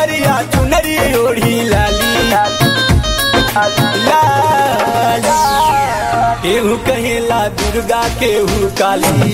दुआरिया चुनरी ओढ़ी लाली लाली केहू कहेला दुर्गा केहू काली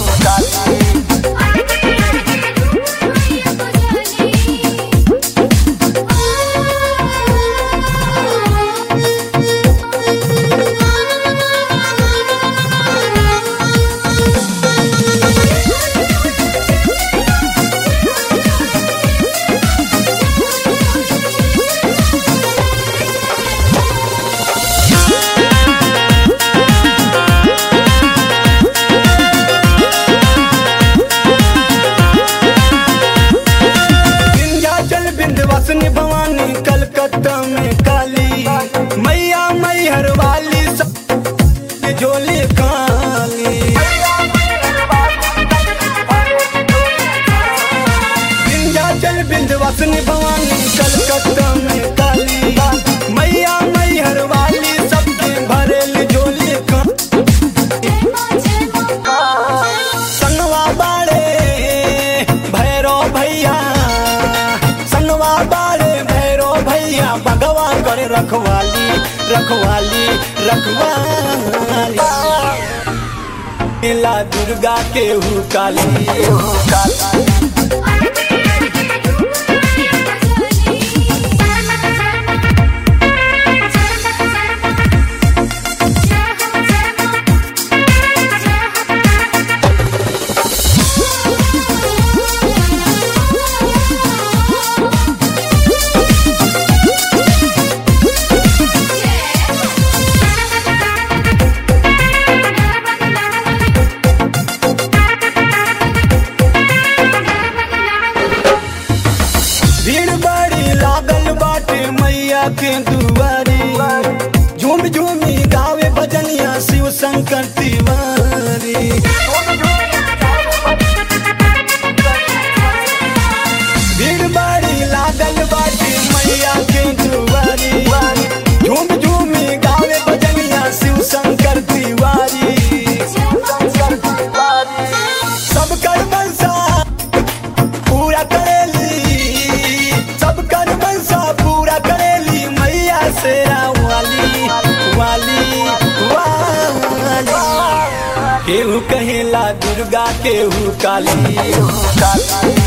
विंध्याचल विंध्यवासिनी भवानी कलकत्ता में काली मैया मैहर वाली सब झोली काली विंध्याचल विंध्यवासिनी भवानी कलकत्ता में काली मैया मैहर वाली सबके भरेल झोली का संगवा बाड़े भैरो भैया संगवा बाड़े भैरो भैया भगवान करे रखवाली रखवाली रखवाली ला दुर्गा केहू काली भीड़ बड़ी लागल बाटे मैया के दुआरी झूम झूमी गावे भजनिया शिव शंकर तिवारी भीड़ बड़ी लागल बाटे मैया के दुआरी झूम झूमी गावे भजनिया शिव शंकर तिवारी सब कर मनसा पूरा करेली सब कर मनसा पूरा करेली मैया शेरा वाली वाली वाली केहू कहेला दुर्गा केहू काली